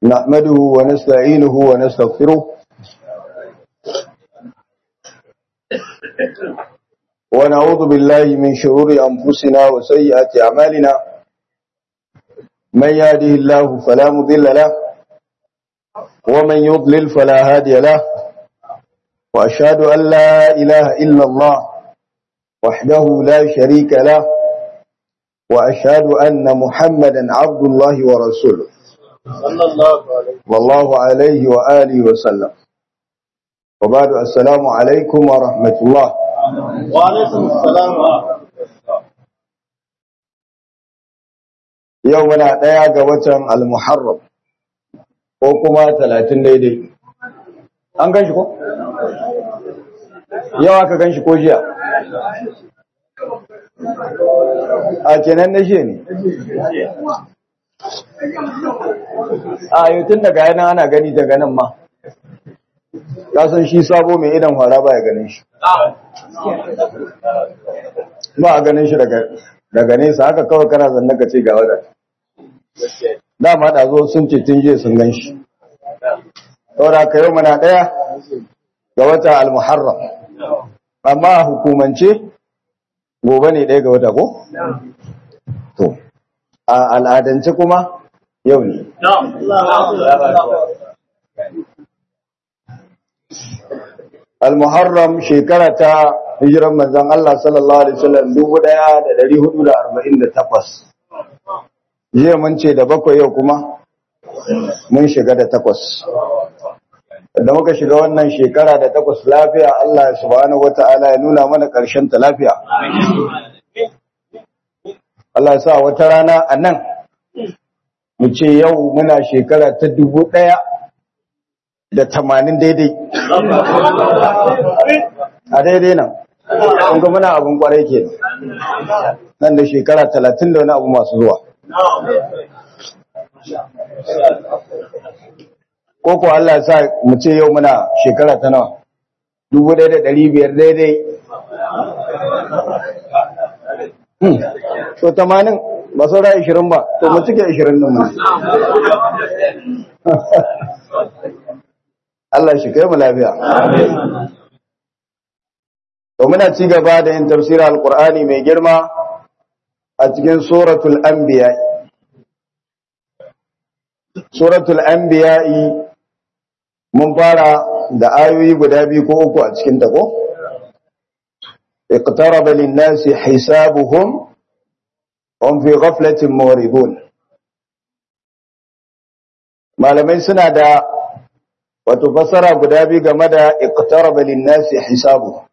نحمده ونستعينه ونستغفره ونعوذ بالله من شرور أنفسنا وسيئات أعمالنا من يهده الله فلا مضل له ومن يضلل فلا هادي له وأشهد أن لا إله إلا الله وحده لا شريك له وأشهد أن محمدا عبد الله ورسوله صلى الله عليه والله عليه وآله وسلم وبعد السلام عليكم ورحمة الله وعليكم السلام ورحمة الله يومنا ديا قوة المحرم وكما ثلاثين daidai an gan shi ko? yau aka gan shi ko jiya a kenan na shi ne a yutun daga yana ana gani daga nan ma kasan shi sabo mai idan fara ba ya ganin shi ba a ganin shi daga nesa haka kawai kana zanne ka ce ga wadda dama da zo sun ce tun jiya sun gan shi saboda ka yau mana ɗaya ga wata al-muharram amma a hukumance gobe ne ɗaya ga wata ko? to a al'adance kuma yau ne al-muharram shekara ta hijiran manzon Allah sallallahu alaihi wasallam 1448 jiya mun ce da bakwai yau kuma mun shiga da takwas da muka shiga wannan shekara da takwas lafiya Allah subhanahu wata'ala ya nuna mana ƙarshen ta lafiya Allah ya sa wata rana a nan mu ce yau muna shekara ta dubu ɗaya da tamanin daidai a daidai nan kun ga muna abin kwarai ke nan da shekara talatin da wani abu masu zuwa ko ko Allah ya sa mu ce yau muna shekara ta nawa dubu ɗaya da ɗari biyar daidai to tamanin ba saura ishirin ba to mu cike ishirin nan mu Allah shi kai mu lafiya to muna ci gaba da yin tafsirin alqur'ani mai girma a cikin suratul anbiya suratul anbiya mun fara da ayoyi guda biyu ko uku a cikin ta ko iqtaraba lin-nasi hisabuhum hum fi ghaflatin muridun malamai suna da wato fasara guda biyu game da iqtaraba lin-nasi hisabuhum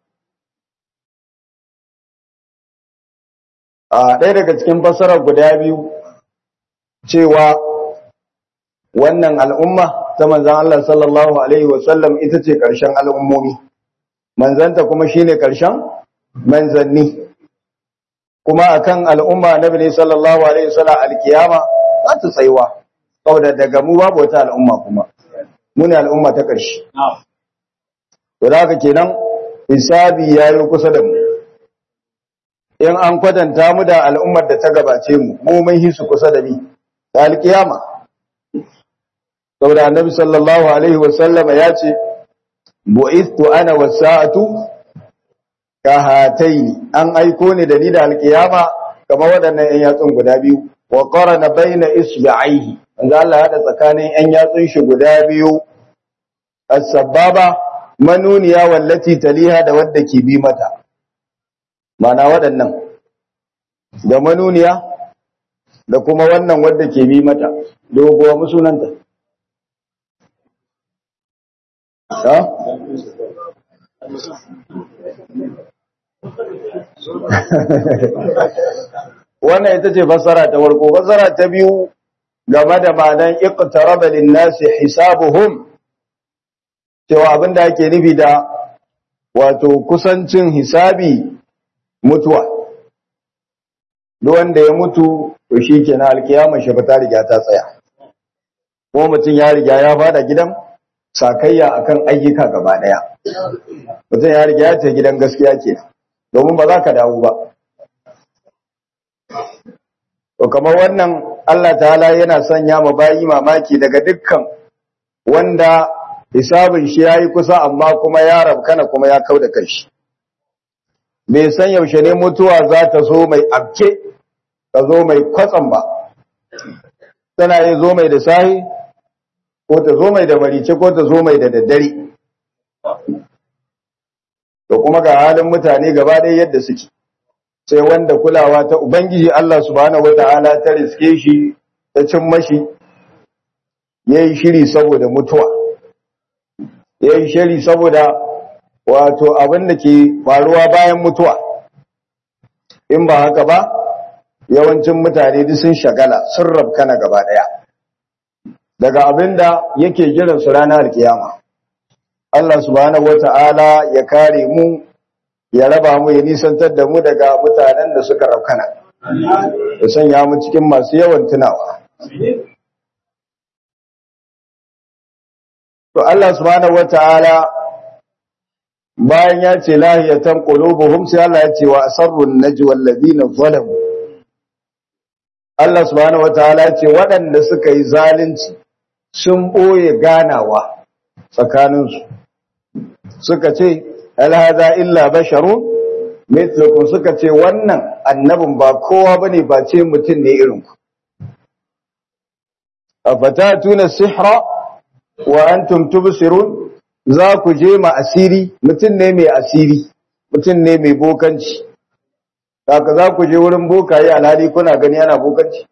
a ɗaya daga cikin fasarar guda biyu cewa wannan al'umma ta manzan Allah sallallahu Alaihi wasallam ita ce ƙarshen al'ummomi, manzanta kuma shi ne ƙarshen manzanni, kuma a kan al'umma na bane sallallahu Alaihi wasallam alkiyama za ta tsaiwa, da daga mu babu wata al'umma kuma, muni al'umma ta ƙarshe. To da haka kenan, hisabi ya yi kusa da mu. In an kwatanta mu da al'ummar da ta gabace mu, mu mun hisu kusa da ni, ta alkiyama. saboda annabi sallallahu alaihi wasallam ya ce bu'ithtu ana wasa'atu ka hataini an aiko ni da ni da alkiyama kamar waɗannan ƴan yatsun guda biyu wa qarana baina isbi'aihi manzo Allah ya hada tsakanin ƴan yatsun shi guda biyu as-sababa manuniya wallati taliha da wadda ke bi mata mana waɗannan da manuniya da kuma wannan wadda ke bi mata doguwa musunanta ha wannan ita ce fassara ta farko fassara ta biyu game da ma'anan iqtaraba lin-nasi hisabuhum cewa abinda ake nufi da wato kusancin hisabi mutuwa duk wanda ya mutu to shikenan alkiyama shi ta riga ta tsaya ko mutum ya riga ya fada gidan sakayya akan ayyuka gaba daya mutum ya riga ya ce gidan gaskiya kenan domin ba za ka dawo ba to kamar wannan Allah ta'ala yana sanya ma bayi mamaki daga dukkan wanda hisabin shi yayi kusa amma kuma ya rabkana kuma ya kauda kanshi bai san yaushe ne mutuwa za ta zo mai abke ta zo mai kwatsam ba tana yin zo mai da sahi ko ta zo mai da marice ko ta zo mai da daddare da kuma ga halin mutane gaba ɗaya yadda suke sai wanda kulawa ta ubangiji Allah subhanahu wata'ala ta riske shi ta cin mashi yayi shiri saboda mutuwa yayi shiri saboda wato abin da ke faruwa bayan mutuwa in ba haka ba yawancin mutane duk sun shagala sun rabkana gaba ɗaya daga abin da yake jiran su ranar kiyama Allah subhanahu wata'ala ya kare mu ya raba mu ya nisantar da mu daga mutanen da suka raukana ya sanya mu cikin masu yawan tunawa to Allah subhanahu wata'ala bayan ya ce lahiyatan qulubuhum sai Allah ya ce wa asarrun najwa alladhina zalamu Allah subhanahu wata'ala ya ce waɗanda suka yi zalunci sun ɓoye ganawa tsakaninsu suka ce alhaza illa basharun mithlukum suka ce wannan annabin ba kowa bane ba ce mutum ne irin ku afatatuna sihra wa antum tubsirun za ku je ma asiri mutum ne mai asiri mutum ne mai bokanci haka za ku je wurin bokaye alhali kuna gani ana bokanci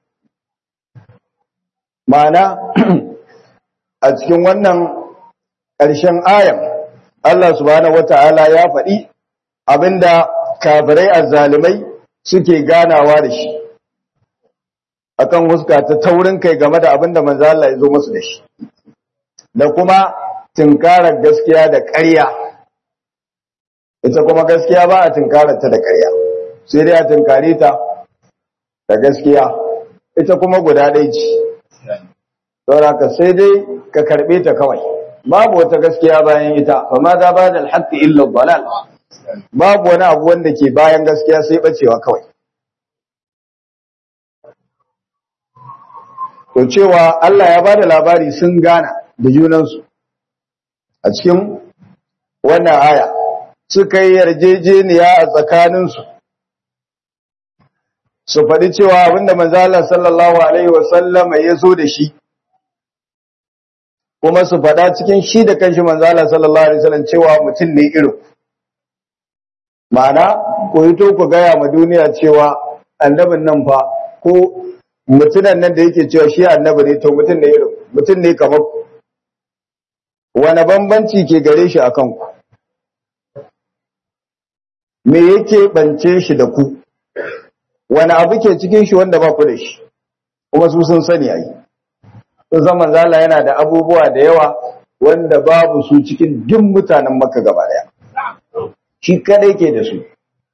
ma'ana a cikin wannan ƙarshen ayan Allah subhanahu wata'ala ya faɗi abinda kafirai azzalimai suke ganawa da shi akan huska ta taurin kai game da abinda manzo Allah ya zo musu da shi da kuma tinkarar gaskiya da ƙarya ita kuma gaskiya ba a tinkarar ta da ƙarya sai dai a tinkare ta da gaskiya ita kuma guda ɗaya ce saboda ka sai dai ka karɓe ta kawai babu wata gaskiya bayan ita fa ma za ba da alhaqqi illa dalal babu wani abu wanda ke bayan gaskiya sai bacewa kawai to cewa Allah ya bada labari sun gana da junansu a cikin wannan aya suka yi yarjejeniya a tsakaninsu su faɗi cewa abinda manzo Allah sallallahu alaihi wasallama ya zo da shi kuma su faɗa cikin shi da kanshi manzala sallallahu alaihi wasallam cewa mutum ne irin ma'ana ko hito ku gaya ma duniya cewa annabin nan fa ko mutunan nan da yake cewa shi annabi ne to mutum ne irin mutum ne kamar ku wani bambanci ke gare shi akan ku me yake bance shi da ku wani abu ke cikin shi wanda ba ku da shi kuma su sun sani ayi sun san manzala yana da abubuwa da yawa wanda babu su cikin duk mutanen maka gaba daya shi kadai ke da su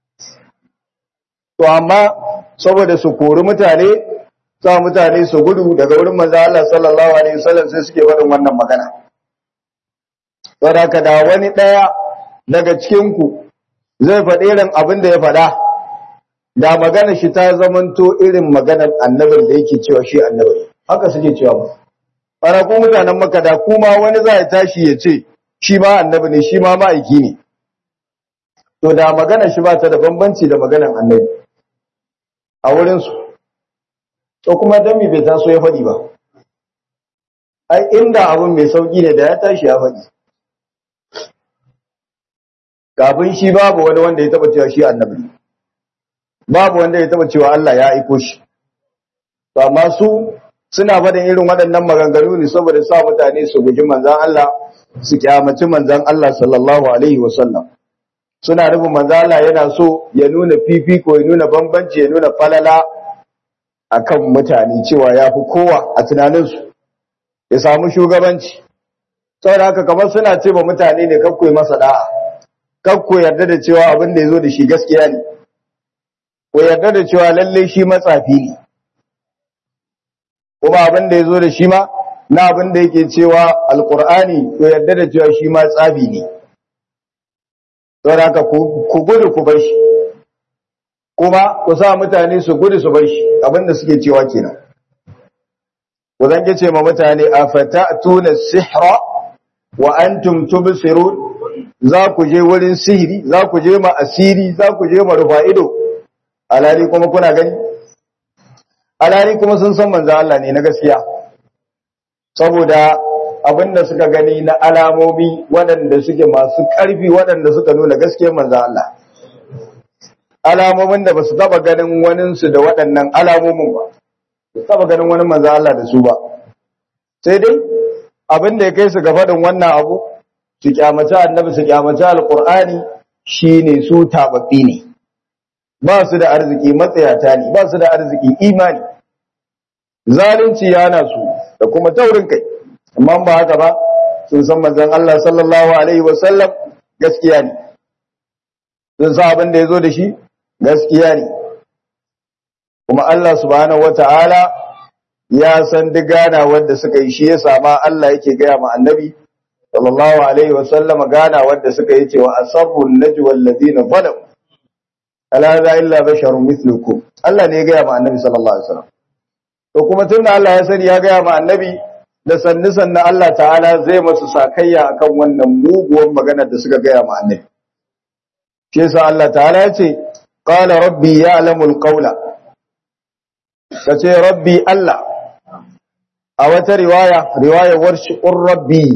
to amma saboda su kori mutane sa mutane su gudu daga wurin manzo Allah sallallahu alaihi wasallam sai suke faɗin wannan magana saboda haka da wani daya daga cikin ku zai faɗi irin abin da ya faɗa da magana shi ta zamanto irin maganar annabin da yake cewa shi annabi haka suke cewa ba ana ku mutanen maka da kuma wani za ya tashi ya ce shi ma annabi ne shi ma ma'aiki ne to da magana shi ba ta da bambanci da maganar annabi a wurinsu to kuma dami bai taso ya faɗi ba ai inda abin mai sauƙi ne da ya tashi ya faɗi kafin shi babu wani wanda ya taɓa cewa shi annabi ne babu wanda ya taɓa cewa Allah ya aiko shi to amma su suna faɗin irin waɗannan maganganu ne saboda sa mutane su guji manzan Allah su kyamaci manzan Allah sallallahu alaihi wasallam suna nufin manzan Allah yana so ya nuna fifiko ya nuna bambanci ya nuna falala akan mutane cewa ya fi kowa a tunaninsu ya samu shugabanci saboda haka kamar suna ce ba mutane ne kakko masa da'a kakko yarda da cewa abin da ya zo da shi gaskiya ne ko yarda da cewa lalle shi matsafi ne kuma abin da ya zo da shi ma na abin da yake cewa alkur'ani to yarda da cewa shi ma tsabi ne don haka ku gudu ku bar shi ko kuma ku sa mutane su gudu su bar shi abinda suke cewa kenan ku zange ce ma mutane afata'tuna sihra wa antum tubsirun za ku je wurin sihiri za ku je ma asiri za ku je ma rufa ido alali kuma kuna gani alali kuma sun san manzo Allah ne na gaskiya saboda abinda suka gani na alamomi waɗanda suke masu ƙarfi waɗanda suka nuna gaskiyar manzo Allah alamomin da ba su taba ganin waninsu da waɗannan alamomin ba su taba ganin wani manzo Allah da su ba sai dai abin da ya kai su ga faɗin wannan abu su kyamaci annabi su kyamaci alqur'ani shine su tababbi ne ba su da arziki matsayata ne ba su da arziki imani zalunci yana su da kuma taurin kai amma ba haka ba sun san manzon Allah sallallahu alaihi wasallam gaskiya ne sun sa abin da ya zo da shi gaskiya ne kuma Allah subhanahu wata'ala ya san duk gana wanda suka yi shi ya sama Allah yake gaya ma annabi sallallahu alaihi wasallam gana wanda suka yi cewa asarrun najwa alladhina zalamu ala la illa basharun mithlukum Allah ne ya gaya ma annabi sallallahu alaihi wasallam to kuma tunda Allah ya sani ya gaya ma annabi da sannu sannu Allah ta'ala zai masu sakayya akan wannan muguwar maganar da suka gaya ma annabi shi yasa Allah ta'ala ya ce qala rabbi ya'lamul qawla kace rabbi Allah a wata riwaya riwaya warshi rabbi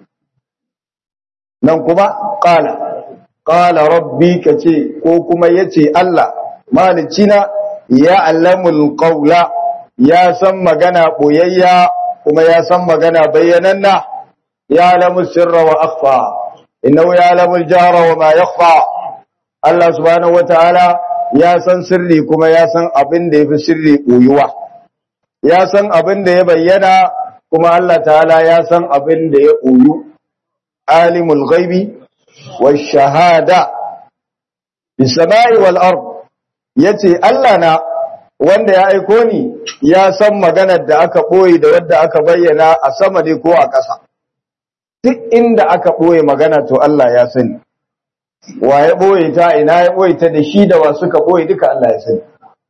nan kuma qala qala rabbi kace ko kuma yace Allah malicina ya'lamul qawla ya san magana boyayya kuma ya san magana bayyananna ya'lamu sirra wa akhfa innahu ya'lamul jahra wa ma yakhfa Allah subhanahu wataala ya san sirri kuma ya san abin da yafi sirri koyuwa ya san abin da ya bayyana kuma Allah ta'ala ya san abin da ya koyu alimul ghaibi wash shahada bis samai wal ard yace Allah na wanda ya aiko ni ya san maganar da aka boye da wadda aka bayyana a sama ne ko a ƙasa duk inda aka boye magana to Allah ya sani wa ya ɓoye ta ina ya ɓoye ta da shi da wa suka ɓoye duka Allah ya sani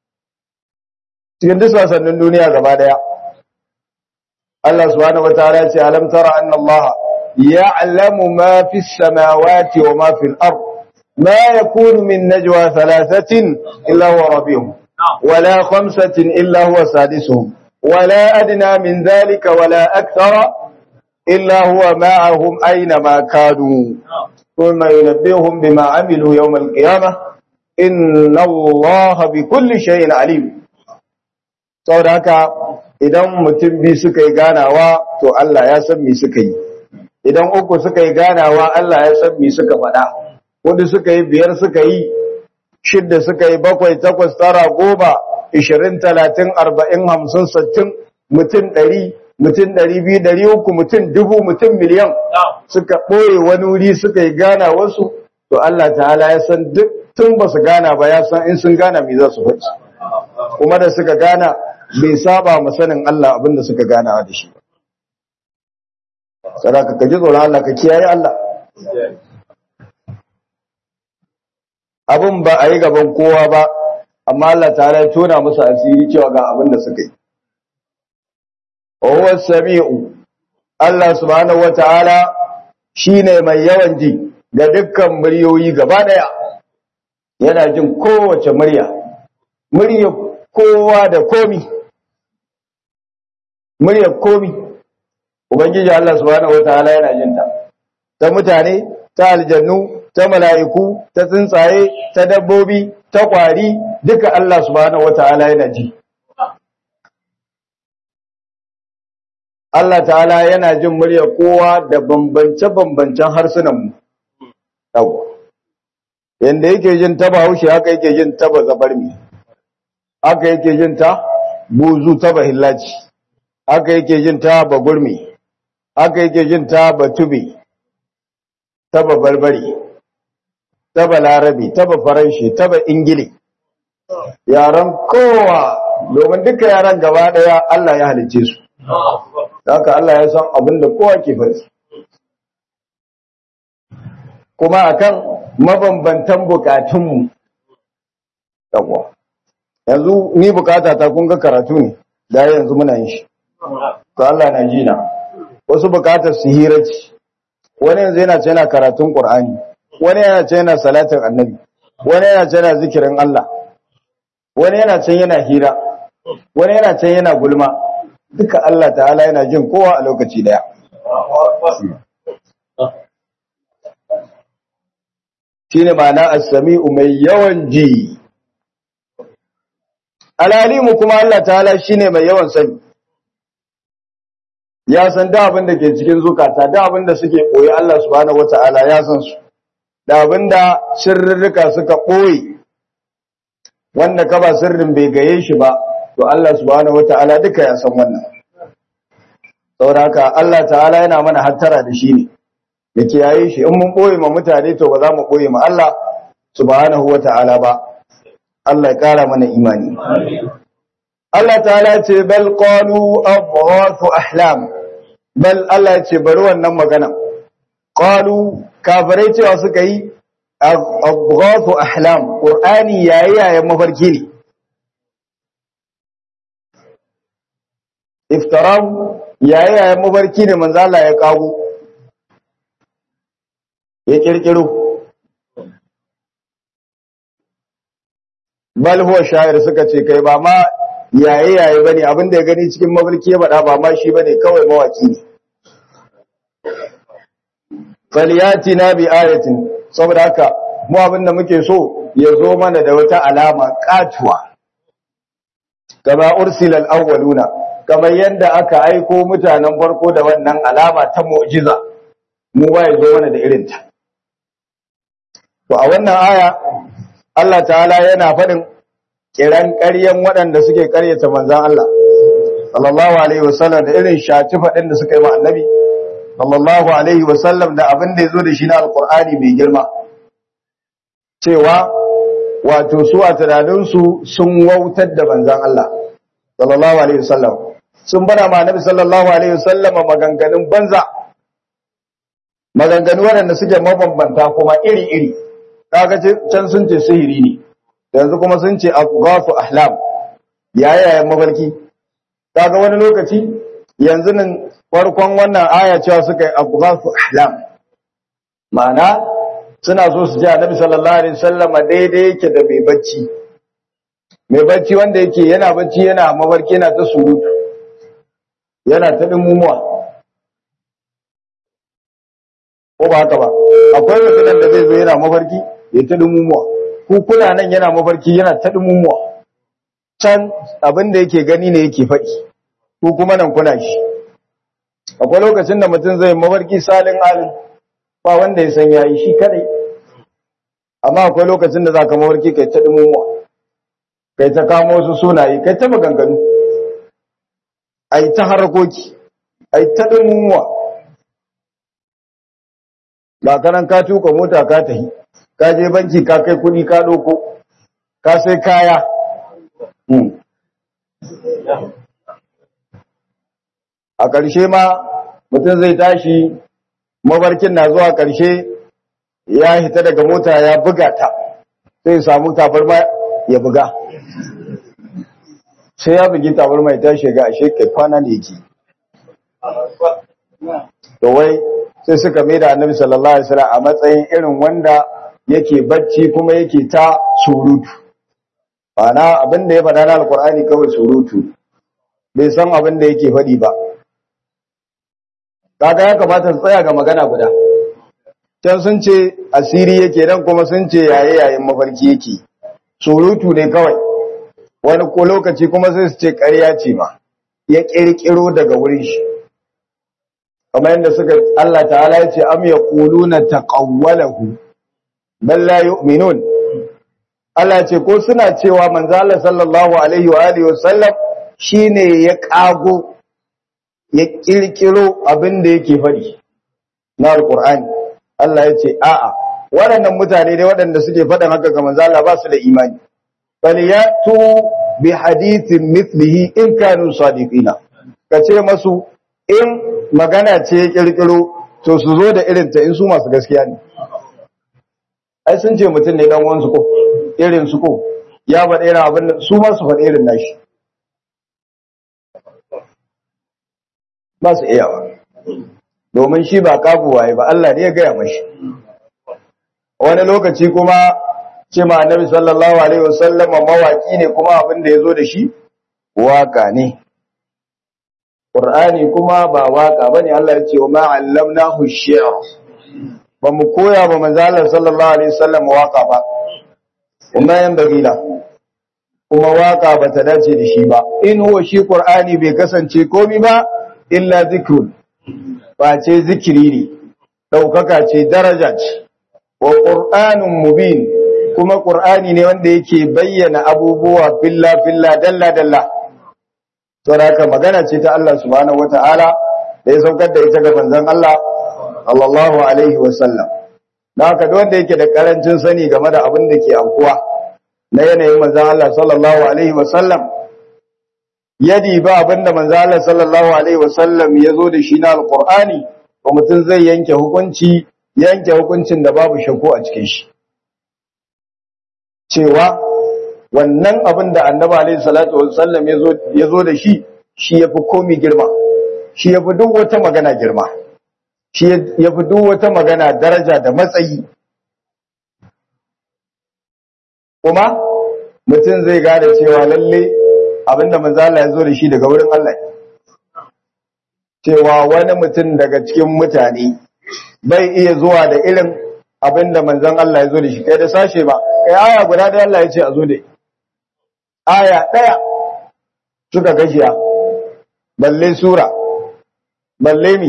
cikin duk wasannin duniya gaba daya Allah subhanahu wataala ya ce alam tara anna Allah ya'lamu ma fi samawati wa ma fi al-ard ma yakunu min najwa thalathatin illa huwa rabihum wala khamsatin illa huwa sadisuhum wala adna min dhalika wala akthara illa huwa ma'ahum aina ma kanu ثم ينبئهم بما عملوا يوم القيامة إن الله بكل شيء عليم saboda haka idan mutum bi suka yi ganawa to Allah ya san me suka yi idan uku suka yi ganawa Allah ya san me suka faɗa hudu suka yi biyar suka yi shidda suka yi bakwai takwas tara goma ishirin talatin arba'in hamsin sittin mutum ɗari mutum ɗari biyu ɗari uku mutum dubu mutum miliyan suka ɓoye wani wuri suka yi gana wasu to Allah ta'ala ya san duk tun ba su gana ba ya san in sun gana me za su faɗi kuma da suka gana bai saba ma sanin Allah abinda suka gana da shi sadaka ka ji tsoron Allah ka kiyaye Allah abin ba a yi gaban kowa ba amma Allah ta'ala ya tona musu asiri cewa ga abin da suka yi huwa sami'u Allah subhanahu wata'ala shine mai yawan ji ga dukkan muryoyi gaba daya yana jin kowace murya murya kowa da komi murya komi ubangiji Allah subhanahu wata'ala yana jin ta ta mutane ta aljannu ta mala'iku ta tsuntsaye ta dabbobi ta kwari duka Allah subhanahu wata'ala yana ji Allah ta'ala yana jin murya kowa da bambance-bambancen harsunanmu. Yawwa. Yanda yake jin ta Bahaushe haka yake jin ta Bazabarmi. Haka yake jin ta Buzu ta Bahillaci. Haka yake jin ta Bagurmi. Haka yake jin ta Batube. Ta Babarbari. Ta Balarabi, ta Bafaranshi, ta Ingili. Yaran kowa domin duka yaran gaba daya Allah ya halicce su. haka Allah ya san abin da kowa ke faɗi kuma akan mabambantan bukatunmu yawwa yanzu ni bukata ta kun ga karatu ne da yanzu muna yin shi to Allah na ji na wasu bukatar su hira ce wani yanzu yana ce yana karatun Qur'ani wani yana ce yana salatin annabi wani yana ce yana zikirin Allah wani yana ce yana hira wani yana ce yana gulma duka Allah ta'ala yana jin kowa a lokaci daya shine ma'ana as-sami'u mai yawan ji alalimu kuma Allah ta'ala shine mai yawan sani ya san da abin da ke cikin zukata da abin da suke koyi Allah subhanahu wata'ala ya san su da abin da sirrika suka koyi wanda ka ba sirrin bai gaye shi ba to Allah subhanahu wata'ala duka ya san wannan saboda haka Allah ta'ala yana mana hattara da shi ne da kiyaye shi in mun boye ma mutane to ba za mu boye ma Allah subhanahu wata'ala ba Allah ya kara mana imani Allah ta'ala ce bal qalu adghafu ahlam bal Allah ya ce bari wannan magana qalu kafirai cewa suka yi adghafu ahlam qur'ani yayi yayin mafarki ne iftarahu yayi yayin mafarki ne manzo Allah ya kago ya kirkiro bal huwa sha'ir suka ce kai ba ma yaye yaye bane abin da ya gani cikin mafarki ya faɗa ba ma shi bane kawai mawaki ne falyatina bi ayatin saboda haka mu abin da muke so ya zo mana da wata alama katuwa kama ursilal awwaluna kamar yadda aka aiko mutanen farko da wannan alama ta mu'jiza mu ba ya zo mana da irinta to a wannan aya Allah ta'ala yana faɗin kiran ƙaryan waɗanda suke ƙaryata manzan Allah sallallahu alaihi wasallam da irin shaci faɗin da suka yi ma annabi sallallahu alaihi wasallam da abin da ya zo da shi na alƙur'ani mai girma cewa wato su a tunaninsu sun wautar da manzan Allah sallallahu alaihi wasallam sun bada ma annabi sallallahu alaihi wasallam maganganun banza maganganu waɗanda suke mabambanta kuma iri-iri kaga can sun ce sihiri ne yanzu kuma sun ce afghafu ahlam yayayen mafarki kaga wani lokaci yanzu nan farkon wannan aya cewa suka yi afghafu ahlam ma'ana suna so su ji annabi sallallahu alaihi wasallam daidai yake da mai bacci mai bacci wanda yake yana bacci yana mafarki yana ta surutu yana ta dimumuwa ko ba haka ba akwai mutumin da zai zo yana mafarki ya ta dumumuwa ku kuna nan yana mafarki yana ta dumumuwa can abin da yake gani ne yake faɗi ku kuma nan kuna shi akwai lokacin da mutum zai mafarki salin alin ba wanda ya san yayi shi kadai amma akwai lokacin da zaka mafarki kai ta dumumuwa kai ta kamo wasu sunaye kai ta maganganu ai ta harkoki ai ta dumumuwa ba kanan ka tuka mota ka tahi ka je banki ka kai kudi ka doko ka sai kaya a ƙarshe ma mutum zai tashi mabarkin na zuwa ƙarshe ya hita daga mota ya buga ta sai samu tabarma ya buga sai ya bugi tabarma ya tashi ga ashe kai kwana ne yake to wai sai suka mai da annabi sallallahu alaihi wasallam a matsayin irin wanda yake bacci kuma yake ta surutu ana abin da ya faɗa na alkur'ani kawai surutu bai san abin da yake faɗi ba kaga ya kamata su tsaya ga magana guda can sun ce asiri yake dan kuma sun ce yaye yayin mafarki yake surutu ne kawai wani ko lokaci kuma sai su ce ƙarya ce ma ya ƙirƙiro daga wurin shi kamar yadda suka Allah ta'ala ya ce am yaquluna taqawwalahu bal la yu'minun Allah ce ko suna cewa manzo Allah sallallahu alaihi wa alihi wasallam shine ya kago ya kirkiro abin da yake faɗi na alqur'ani Allah ya ce a'a waɗannan mutane dai waɗanda suke faɗin haka ga manzo Allah ba su da imani falyatu bi hadithin mithlihi in kanu sadiqina kace masu in magana ce ya kirkiro to su zo da irin ta in su masu gaskiya ne ai sun ce mutum ne dan wansu ko irin su ko ya faɗi irin abin da su ma su faɗi irin nashi ba su iya ba domin shi ba kabuwaye ba Allah ne ya gaya mashi wani lokaci kuma ce ma annabi sallallahu alaihi wasallam mawaki ne kuma abin da yazo da shi waka ne Qur'ani kuma ba waka bane Allah ya ce wa ma 'allamnahu shi'r ba mu koya ba manzo Allah sallallahu alaihi wasallam waka ba kuma yan dabila kuma waka ba ta dace da shi ba in huwa shi Qur'ani bai kasance komai ba illa zikrun ba ce zikiri ne daukaka ce daraja ce wa qur'anun mubin kuma qur'ani ne wanda yake bayyana abubuwa filla filla dalla dalla saboda magana ce ta Allah subhanahu wataala da ya saukar da ita ga manzon Allah sallallahu alaihi wasallam dan haka duk wanda yake da karancin sani game da abin da ke aukuwa na yanayin manzon Allah sallallahu alaihi wasallam yadi ba abinda manzon Allah sallallahu alaihi wasallam ya zo da shi na alqur'ani ba mutum zai yanke hukunci yanke hukuncin da babu shakku a cikin shi cewa wannan abin da annabi alaihi salatu wasallam ya zo da shi shi yafi komi girma shi yafi duk wata magana girma shi yafi duk wata magana daraja da matsayi kuma mutum zai gane cewa lalle abinda manzo Allah ya zo da shi daga wurin Allah cewa wani mutum daga cikin mutane bai iya zuwa da irin abinda manzon Allah ya zo da shi kai da sashe ba kai aya guda da Allah ya ce a zo da aya daya suka gashiya balle sura balle mi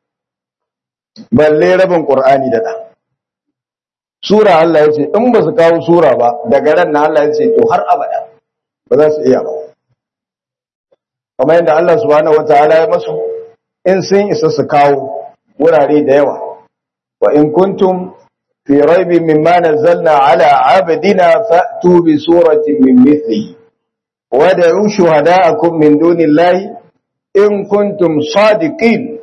balle rabin qur'ani da da sura Allah ya ce in ba su kawo sura ba daga ran na Allah ya ce to har abada ba za su iya ba kamar yadda Allah subhanahu wataala ya masu in sun isa su kawo wurare da yawa wa in kuntum fi raibin mimma nazzalna ala abdina fa'tu bi suratin min mithlihi wad'u shuhada'akum min dunillahi in kuntum sadiqin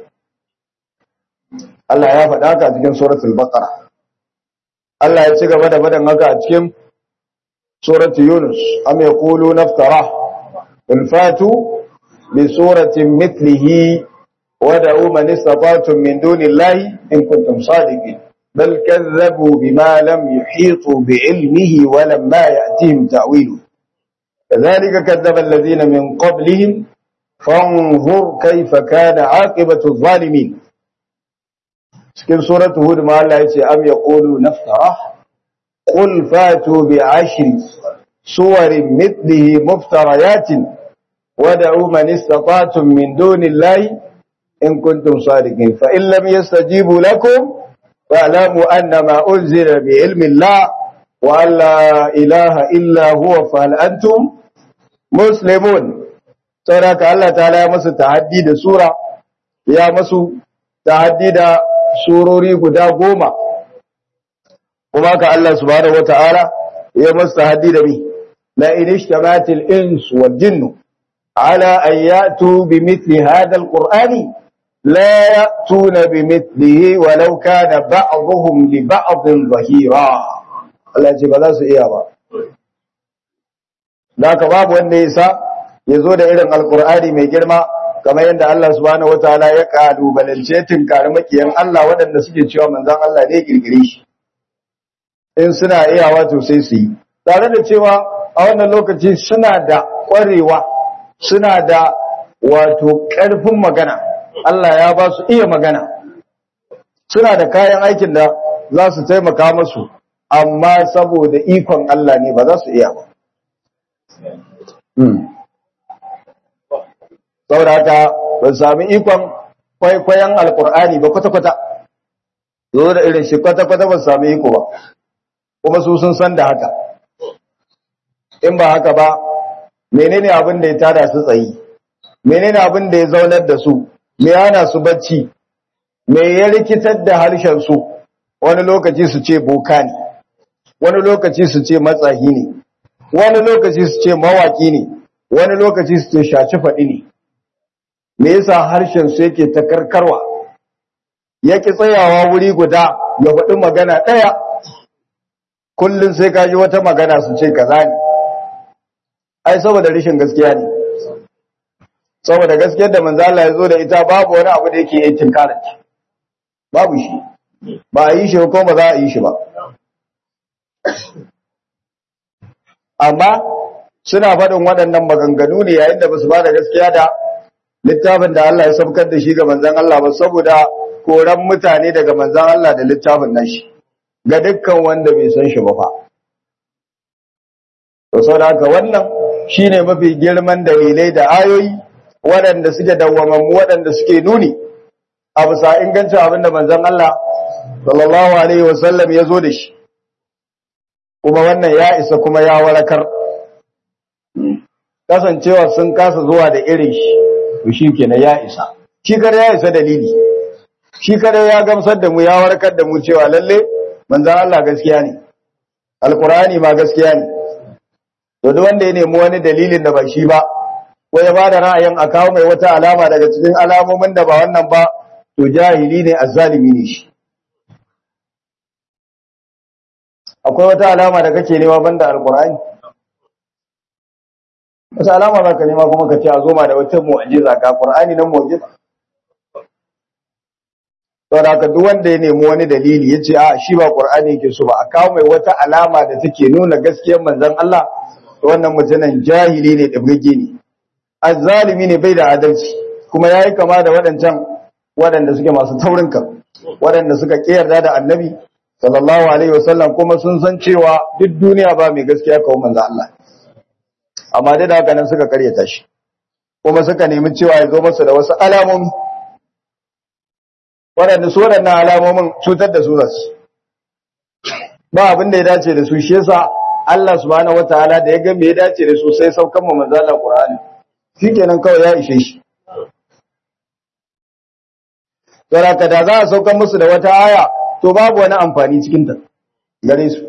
Allah ya faɗa haka a cikin suratul baqara Allah ya ci gaba da faɗin haka a cikin suratul yunus am yaqulu naftara qul fatu bi suratin mithlihi ودعوا من استطعتم من دون الله إن كنتم صادقين بل كذبوا بما لم يحيطوا بعلمه ولما يأتيهم تأويله كذلك كذب الذين من قبلهم فانظر كيف كان عاقبة الظالمين سكن سورة هود ما الله يتي أم يقولوا نفترى قل فاتوا بعشر صور مثله مفتريات ودعوا من استطعتم من دون الله إن كنتم صادقين فإن لم يستجيبوا لكم فاعلموا أن ما أنزل بعلم الله وأن لا إله إلا هو فهل أنتم مسلمون سورة الله تعالى يا مسو تعدي دا سورة يا مسو تعدي دا سوروري قدا قوما وما الله سبحانه وتعالى يا مسو تعدي دا بي لئن اجتمعت الإنس والجن على أن يأتوا بمثل هذا القرآن لا يأتون بمثله ولو كان بعضهم لبعض ظهيرا Allah ce ba za su iya ba da ka babu wanda ya sa ya zo da irin alkur'ani mai girma kamar yadda Allah subhanahu wataala ya kalubalance tinkari makiyan Allah waɗanda suke cewa manzon Allah ne girgire shi in suna iyawa to sai su yi tare da cewa a wannan lokaci suna da ƙwarewa suna da wato ƙarfin magana Allah ya ba su iya magana suna da kayan aikin da za su taimaka masu amma saboda ikon Allah ne ba za su iya ba saboda haka ba su sami ikon kwaikwayon alkur'ani ba kwata-kwata zo da irin shi kwata-kwata ba su sami iko ba kuma su sun san da haka in ba haka ba menene abin da ya tada su tsayi menene abin da ya zaunar da su me yana su bacci me ya rikitar da harshen su wani lokaci su ce boka ne wani lokaci su ce matsahi ne wani lokaci su ce mawaki ne wani lokaci su ce shaci faɗi ne me yasa harshen su yake ta karkarwa yake tsayawa wuri guda ya faɗi magana ɗaya kullum sai ka ji wata magana su ce kaza ne ai saboda rashin gaskiya ne saboda gaskiyar da manzo Allah ya zo da ita babu wani abu da yake yin tinkarar babu shi ba a yi shi ko ba za a yi shi ba amma suna faɗin waɗannan maganganu ne yayin da ba su ba da gaskiya da littafin da Allah ya saukar da shi ga manzon Allah ba saboda koran mutane daga manzon Allah da littafin nashi ga dukkan wanda bai san shi ba fa to saboda haka wannan shine mafi girman dalilai da ayoyi waɗanda suke dawwamammu waɗanda suke nuni a bisa ingancin abin da manzon Allah sallallahu alaihi wasallam ya zo da shi kuma wannan ya isa kuma ya warakar kasancewa sun kasa zuwa da irin shi to shi kenan ya isa shi kare ya isa dalili shi kare ya gamsar da mu ya warkar da mu cewa lalle manzon Allah gaskiya ne alqur'ani ma gaskiya ne to duk wanda ya nemi wani dalilin da ba shi ba ko ya bada ra'ayin a kawo mai wata alama daga cikin alamomin da ba wannan ba to jahili ne azzalimi ne shi akwai wata alama da kake nema banda alqur'ani wata alama za ka nema kuma ka ce a zoma da wata mu'ajiza ga qur'ani nan mu'ajiza saboda haka duk wanda ya nemi wani dalili ya ce a shi ba qur'ani yake so ba a kawo mai wata alama da take nuna gaskiyar manzon Allah to wannan mutumin jahili ne da bugege ne azzalimi ne bai da adalci kuma yayi kama da waɗancan waɗanda suke masu taurin kan waɗanda suka kiyarda da annabi sallallahu alaihi wasallam kuma sun san cewa duk duniya ba mai gaskiya kawo manzo Allah amma dai da haka nan suka karyata shi kuma suka nemi cewa ya zo masa da wasu alamomi waɗanda su waɗannan alamomin cutar da su zasu ba abin da ya dace da su shi yasa Allah subhanahu wataala da ya ga me ya dace da su sai saukan mu manzo Allah Qur'ani shikenan kawai ya ishe shi Saraka da za a saukan musu da wata aya to babu wani amfani cikin ta gare su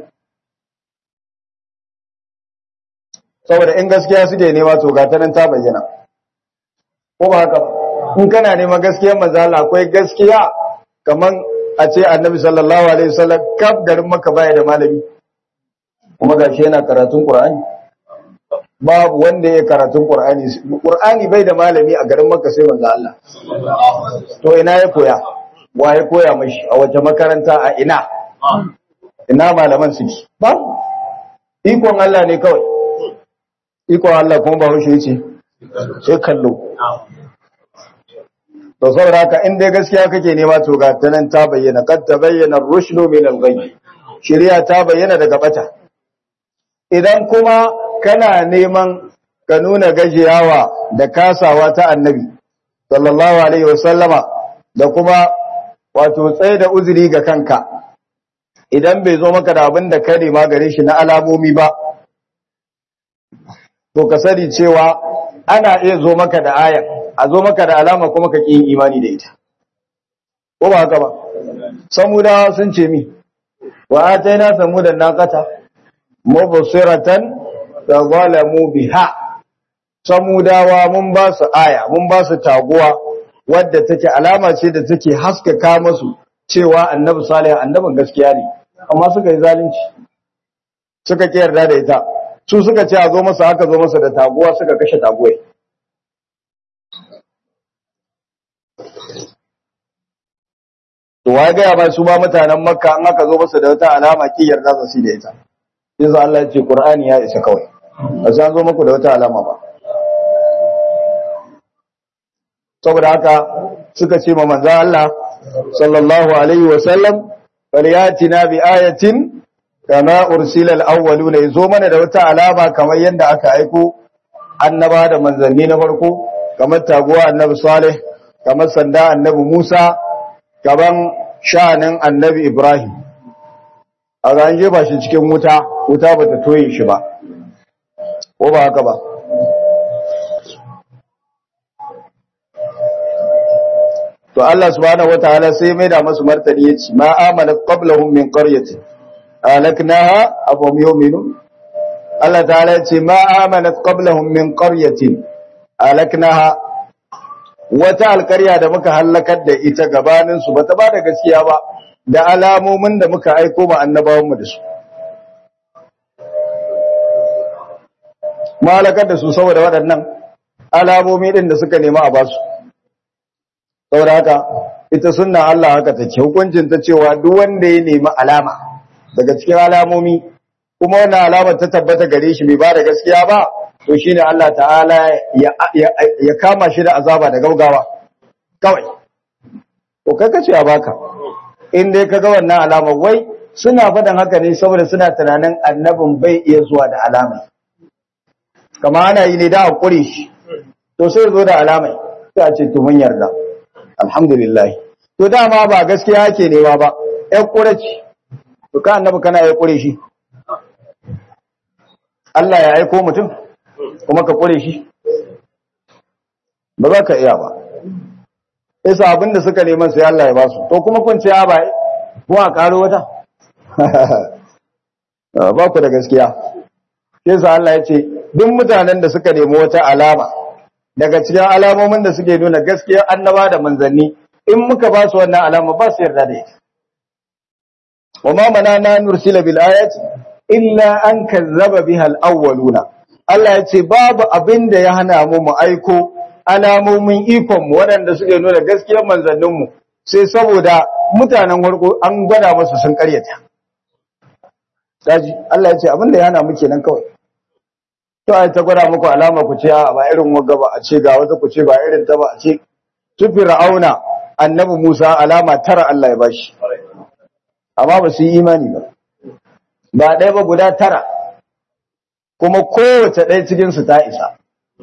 saboda in gaskiya suke nema to ga ta nan ta bayyana ko ba haka ba in kana neman gaskiyar manzo Allah akwai gaskiya kaman a ce annabi sallallahu alaihi wasallam kaf garin maka baya da malami kuma gashi yana karatun qur'ani babu wanda ya karatun qur'ani qur'ani bai da malami a garin maka sai manzo Allah to ina ya koya wa ya koya mashi a wace makaranta a ina ina malaman suke ba ikon Allah ne kawai ikon Allah kuma ba hushe ce sai kallo to saboda haka in dai gaskiya kake nema to ga ta nan ta bayyana kad ta bayyana rushdu min al-ghayb shari'a ta bayyana daga bata idan kuma kana neman ka nuna gajiyawa da kasawa ta annabi sallallahu alaihi wasallama da kuma wato tsaye da uzuri ga kanka idan bai zo maka da abin da ka nema gare shi na alamomi ba to ka sani cewa ana iya zo maka da ayan a zo maka da alama kuma ka yin imani da ita ko ba haka ba samudawa sun ce mi wa ataina samudan naqata mubsiratan fa zalamu biha samudawa mun ba su aya mun ba su taguwa wadda take alama ce da take haskaka musu cewa annabi salih annabin gaskiya ne amma suka yi zalunci suka ki yarda da ita su suka ce a zo masa haka zo masa da taguwa suka kashe taguwai to wa ga ba su ba mutanen makka an aka zo masa da wata alama ki yarda za su da ita yanzu Allah ya ce Qur'ani ya isa kawai ba sai an zo muku da wata alama ba saboda haka suka ce ma manzo Allah sallallahu alaihi wa sallam falyatina bi ayatin kama ursila al-awwaluna yazo mana da wata alama kamar yadda aka aiko annaba da manzanni na farko kamar taguwa annabi Salih kamar sanda annabi Musa gaban sha'anin annabi Ibrahim a ran jefa shi cikin wuta wuta bata toye shi ba ko ba haka ba to Allah subhanahu wataala sai mai da masu martani yace ma amanat qablahum min qaryatin alaknaha afhum yu'minun Allah ta'ala yace ma amanat qablahum min qaryatin alaknaha wata alkarya da muka hallakar da ita gabanin su bata ba da gaskiya ba da alamomin da muka aiko ma annabawan mu da su malakar da su saboda waɗannan alamomi din da suka nema a basu saboda haka ita sunna Allah haka take hukuncin ta cewa duk wanda ya nemi alama daga cikin alamomi kuma wannan alamar ta tabbata gare shi bai ba da gaskiya ba to shine Allah ta'ala ya, ya, kama shi da azaba da gaugawa kawai to kai kace a baka in dai kaga wannan alamar wai suna faɗin haka ne saboda suna tunanin annabin bai iya zuwa da alamai kama ana yi ne da a kure shi to sai zo da alamai sai a ce to mun yarda alhamdulillah to dama ba gaskiya ake nema ba ƴan kure ce to ka annabi kana ya kure shi Allah ya aiko mutum kuma ka kure shi ba za ka iya ba isa abinda suka neman sai Allah ya ba su to kuma kun ce ya ba ko a karo wata ba ku da gaskiya yasa Allah ya ce duk mutanen da suka nemi wata alama daga cikin alamomin da suke nuna gaskiya annaba da manzanni in muka ba su wannan alama ba su yarda da ita wa ma manana nursila bil ayati illa an kazzaba biha al awwaluna Allah ya ce babu abin da ya hana mu mu aiko alamomin ikon mu waɗanda suke nuna gaskiyar manzannin mu sai saboda mutanen farko an gwada musu sun karyata daji Allah ya ce abin da ya hana mu kenan kawai to ai ta gwada muku alama ku ce a ba irin wagga ba a ce ga wata ku ce ba irin ta ba a ce su fir'auna annabi Musa alama tara Allah ya bashi amma ba su yi imani ba ba ɗaya ba guda tara kuma kowace ɗaya cikin su ta isa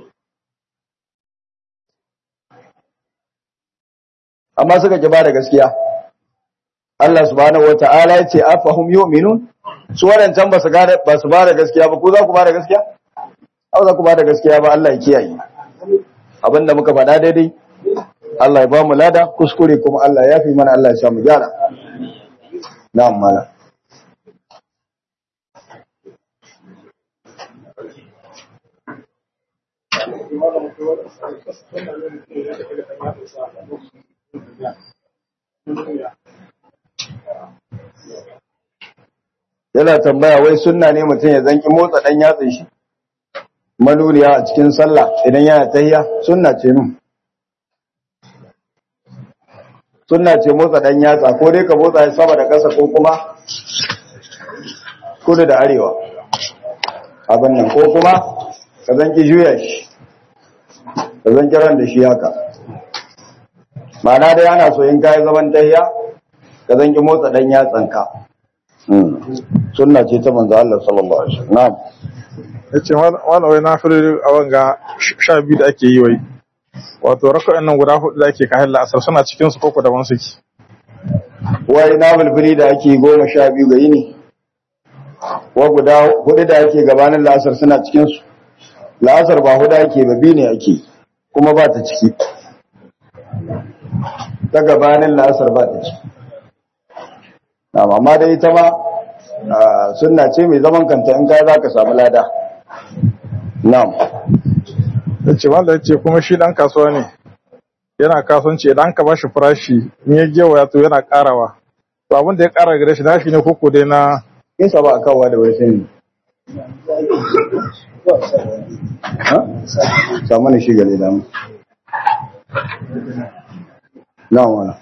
amma suka ki ba da gaskiya Allah subhanahu wata'ala ya ce afahum yu'minun su wadancan ba su ba su ba da gaskiya ba ko za ku ba da gaskiya au za ku ba da gaskiya ba Allah ya kiyaye abinda muka faɗa daidai Allah ya ba mu lada kuskure kuma Allah ya fi mana Allah ya sa mu gyara na'am mala yana tambaya wai sunna ne mutum ya zanki motsa dan yatsin shi manuriya a cikin sallah idan yana tahiya sunna ce nun sunna ce motsa dan yatsa ko dai ka motsa shi sama da ƙasa ko kuma kudu da arewa abin nan ko kuma ka zanki juya shi ka zanki ran da shi haka ma'ana dai ana so in kayi zaman tahiya ka zanki motsa dan yatsanka sunna ce ta manzo Allah sallallahu alaihi wasallam na'am yace wala wai na fara a wanga sha biyu da ake yi wai wato raka'an nan guda hudu da ake kayan la'asar suna cikin su koko daban suke wai na bulbuli da ake goma sha biyu ga yini wa guda hudu da ake gabanin la'asar suna cikin su la'asar ba hudu ake ba biyu ne ake kuma ba ta ciki ta gabanin la'asar ba ta ciki amma dai ita ma sunna ce mai zaman kanta in kai za ka samu lada na'am yace wanda yace kuma shi dan kasuwa ne yana kasuwanci idan ka bashi farashi in ya gewaya to yana karawa to abin da ya kara gare shi nashi ne koko dai na in sa ba a kawowa da wai sai ha samu ne shi gare da mu na'am wala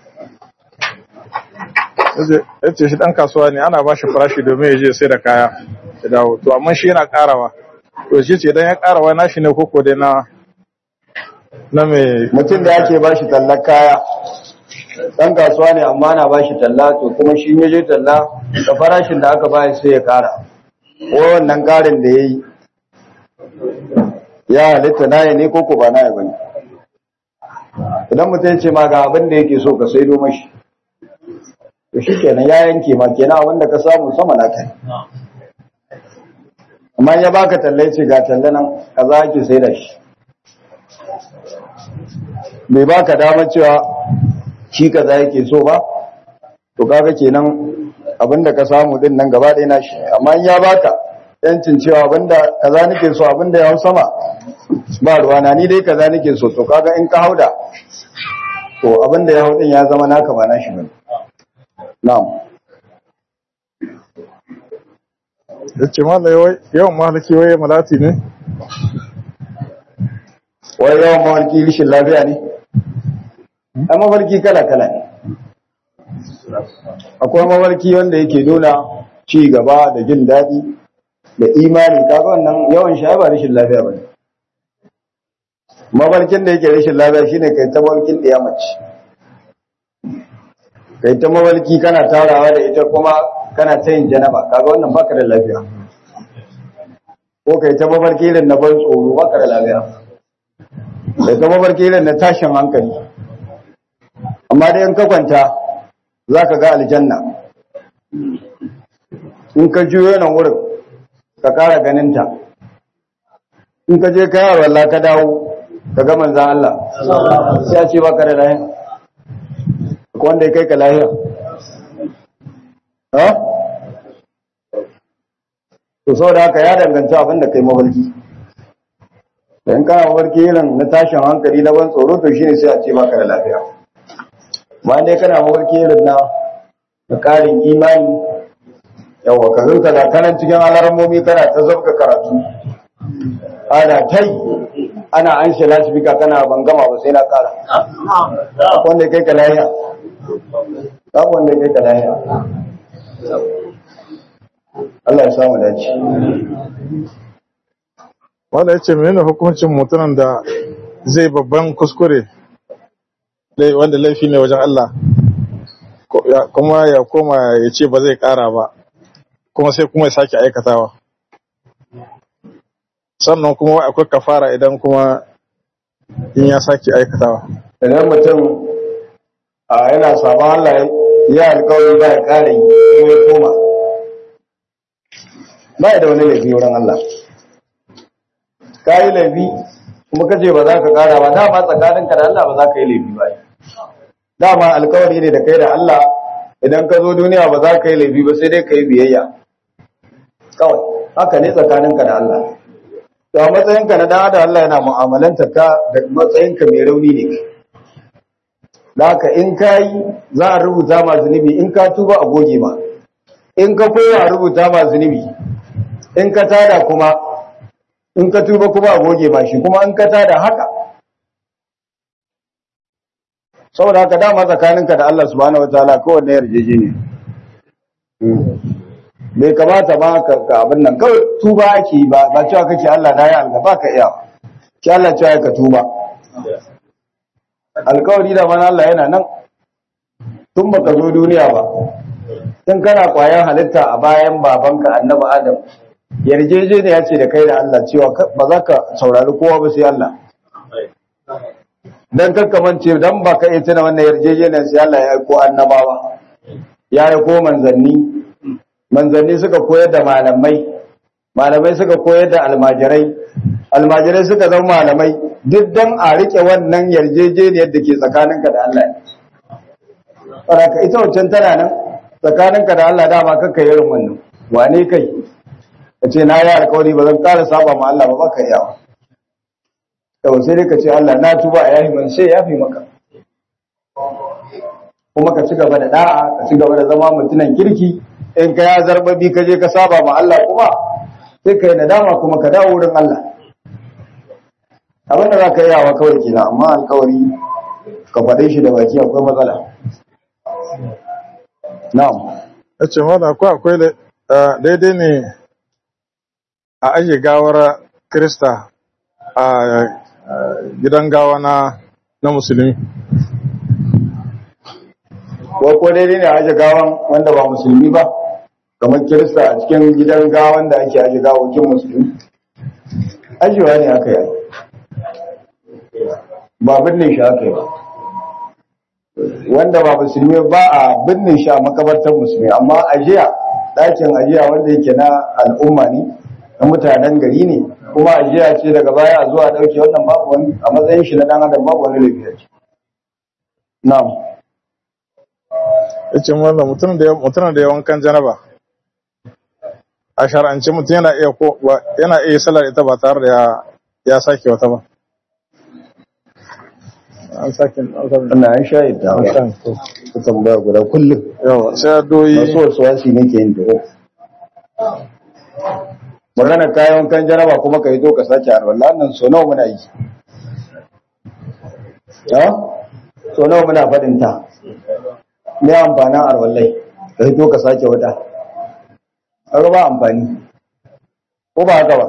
ya ce shi ɗan kasuwa ne ana ba shi farashi domin ya je sai da kaya ya dawo to amma shi yana ƙarawa to shi ce idan ya ƙarawa na shi ne koko dai na na mai mutum da ake ba shi tallar kaya ɗan kasuwa ne amma na ba shi talla to kuma shi ya je talla da farashin da aka ba sai ya ƙara ko wannan ƙarin da ya yi ya halitta na ne koko ba na ya bane idan mutum ce ma ga abin da yake so ka saido mashi to shi kenan ya yanke ma kenan wanda ka samu sama na kai amma ya baka talle ce ga talle nan kaza ake sai da shi bai baka damar cewa shi kaza yake so ba to kaga kenan abinda ka samu din nan gaba ɗaya na shi amma in ya baka yancin cewa abinda kaza nake so abinda ya hau sama ba ruwana ni dai kaza nake so to kaga in ka hauda to abinda ya hau din ya zama naka ba na shi bane Na'am. Ya ce yawan mahalaki waye malati ne? wai yawan mafarki rishin lafiya ne a mafarki kala-kala ne akwai mafarki wanda yake nuna ci gaba da jin daɗi da imani kaga wannan yawan shi ba rashin lafiya ba ne mafarkin da yake rashin lafiya shine kai ta mafarkin ɗaya mace kai ta mafarki kana tarawa da ita kuma kana ta yin janaba kaga wannan baka da lafiya ko kai ta mafarki irin na ban tsoro baka da lafiya kai ta mafarki irin na tashin hankali amma dai in ka kwanta za ka ga aljanna in ka juyo nan wurin ka kara ganinta in ka je kayar wallah ka dawo ka ga manzan Allah sai ya ce baka da lahiya ko wanda ya kai ka lahiya ha to saboda haka ya danganta abin da kai mafarki da in kana mafarki irin na tashin hankali na ban tsoro to shine sai a ce baka da lafiya ma dai kana mafarki irin na na ƙarin imani yawa ka zurka da kanan cikin alarmomi kana ta zabka karatu ana tai ana an shi lasifika kana ban gama ba sai na ƙara wanda kai ka lahiya babu wanda kai ka lahiya Allah ya samu dace wanda ya ce menene hukuncin mutumin da zai babban kuskure lai- wanda laifi ne wajen Allah ko- ya- kuma ya koma ya ce ba zai kara ba kuma sai kuma ya sake aikatawa sannan kuma wai akwai kafara idan kuma in ya sake aikatawa idan mutum a yana sabon Allah ya alkawari ba ya kare yi kuma ya koma ba ya da wani laifi wurin Allah ka yi laifi kuma ka ce ba za ka kara ba dama tsakaninka da Allah ba za ka yi laifi ba dama alkawari ne da kai da Allah idan ka zo duniya ba za ka yi laifi ba sai dai ka yi biyayya kawai haka ne tsakaninka da Allah to a matsayinka na dan adam Allah yana mu'amalanta ka da matsayinka mai rauni ne da haka in ka yi za a rubuta ma zunubi in ka tuba a goge ma in ka koya a rubuta ma zunubi in ka tada kuma in ka tuba kuma a goge ma shi kuma in ka tada haka saboda haka dama tsakaninka da Allah subhanahu wataala kowanne yarjeje ne bai kamata ba ka ka abin nan kawai tuba ake yi ba ba cewa kake Allah na yi alga ba ka iya ki Allah cewa ka tuba alkawari da mana Allah yana nan tun baka zo duniya ba tun kana kwayan halitta a bayan babanka annabi Adam yarjejeniya ce da kai da Allah cewa ba za ka saurari kowa ba sai Allah dan kakkamance dan ba ka iya tuna wannan yarjejeniyar sai Allah ya aiko annabawa ya aiko manzanni manzanni suka koyar da malamai malamai suka koyar da almajirai almajirai suka zama malamai duk dan a rike wannan yarjejeniyar da ke tsakaninka da Allah Saraka ita wancan tana nan tsakaninka da Allah dama kakka irin wannan wane kai ka ce na yi alkawari ba zan ƙara saba ma Allah ba baka yawa yau sai dai ka ce Allah na tuba a yahi man sai ya fi maka kuma ka ci gaba da da'a ka ci gaba da zama mutunan kirki in ka ya zarbabi ka je ka saba ma Allah kuma sai ka yi nadama kuma ka dawo wurin Allah abin da za ka yi yawa kawai kenan amma alkawari ka faɗe shi da baki akwai matsala na'am ya ce mana akwai akwai da- ah, daidai ne a ajiye gawar krista a ah, gidan gawa na na musulmi ko ko daidai ne a aje gawan wanda ba musulmi ba kamar kirista a cikin gidan gawan da ake aje gawokin musulmi ajiyewa ne aka yi ba binne shi aka yi ba wanda ba musulmi ba a binne shi a makabartar musulmi amma ajiya ɗakin ajiya wanda yake na al'umma ne na mutanen gari ne kuma ajiya ce daga baya a zuwa ɗauke wannan babu wani a matsayin shi na ɗan adam babu wani lafiya ce na'am ya ce mana mutum da ya mutum da ya wankan janaba a shar'ance mutum yana iya ko ba- yana iya sallar ita ba tare da ya ya sake wata ba an sake an sake Wannan an sha yadda an ba. sake to. Ka tambaya guda kullum. yawa sai doyi Masu wasu wasi ne ke yin taho. Magana kayan kan jaraba kuma ka yi to ka sake arwallah nan so nawa muna yi. ha so nawa muna faɗin ta me amfanin arwallai ka hito ka sake wata kaga ba amfani ko ba haka ba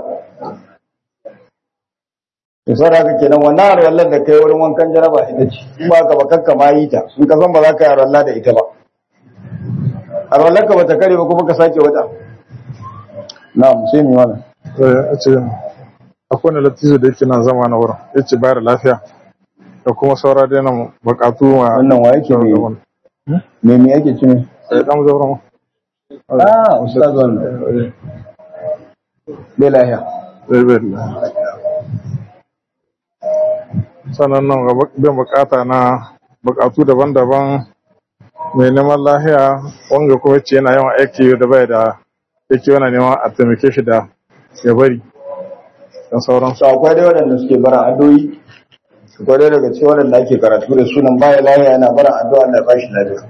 to sai haka kenan wannan arwallar da kai wurin wankan jaraba ita ce in ba ka ba kakka ma yi ta in ka san ba za ka yi arwalla da ita ba arwallar ka bata kare ba kuma ka sake wata na'am sai mi wannan ya ce akwai wani latizo da yake nan zama na wurin ya ce bayar lafiya da kuma saura da yana bukatu ma wannan wa yake me me me yake ci ne ya dan zauren ah ustaz wannan bai lahiya zai bai da sannan nan ga bin bukata na bukatu daban-daban mai neman lahiya wanga kuma ce yana yawan aiki da bai da yake yana neman a taimake shi da ya bari don sauran so akwai dai waɗanda suke bara addu'o'i akwai dai daga cikin waɗanda ake karatu da sunan baya lahiya yana bara addu'a Allah ya bashi lafiya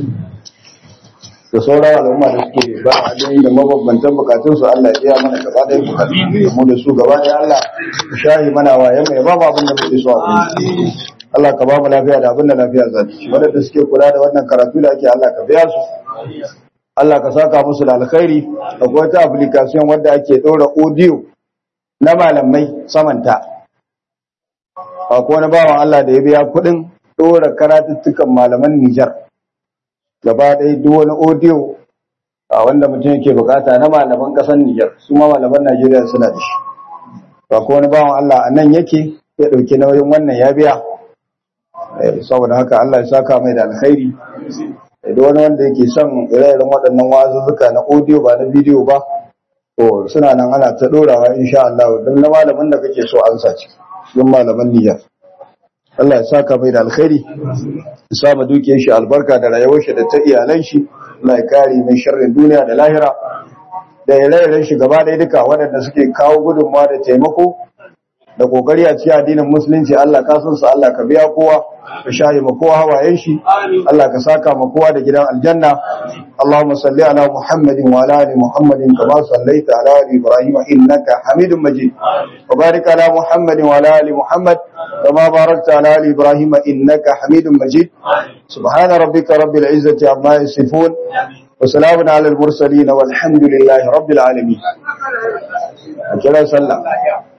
da sauran al'umma da suke bara addu'o'i da mabambantan bukatun su Allah ya biya mana gaba ɗaya bukatu da mu da su gaba ɗaya Allah ya shahi mana waye mai ba mu abin da muke so a gurin Allah ka ba mu lafiya da abin da lafiya za ta ci waɗanda suke kula da wannan karatu da ake Allah ka biya su Allah ka saka musu da alkhairi akwai wata application wadda ake ɗora audio na malamai samanta akwai wani bawan Allah da ya biya kuɗin ɗora karatuttukan malaman Nijar gaba ɗaya duk wani audio a wanda mutum yake bukata na malaman ƙasar Nijar su ma malaman Najeriya suna da shi akwai wani bawan Allah a nan yake ya ɗauki nauyin wannan ya biya Eh, saboda haka Allah ya saka mai da alkhairi da wani wanda yake son ire-iren waɗannan wazuzzuka na audio ba na bidiyo ba to suna nan ana ta ɗorawa insha Allah don na malamin da kake so an sace don malaman Nijar Allah ya saka mai da alkhairi ya sa ma dukiyar shi albarka da rayuwar shi da ta iyalan shi Allah ya kare mai sharrin duniya da lahira da ire-iren shi gaba ɗaya duka waɗanda suke kawo gudunmawa da taimako da kokari a cikin addinin musulunci Allah ka san su Allah ka biya kowa ka shahi ma kowa hawayen shi Allah ka saka ma kowa da gidan aljanna Allahumma salli ala Muhammadin wa ala ali Muhammadin kama sallaita ala ali Ibrahim innaka Hamidum Majid wa barik ala Muhammadin wa ala ali Muhammad kama barakta ala ali Ibrahim innaka Hamidum Majid subhana rabbika rabbil izzati amma yasifun wa salamun ala al mursalin walhamdulillahi rabbil alamin kira sallah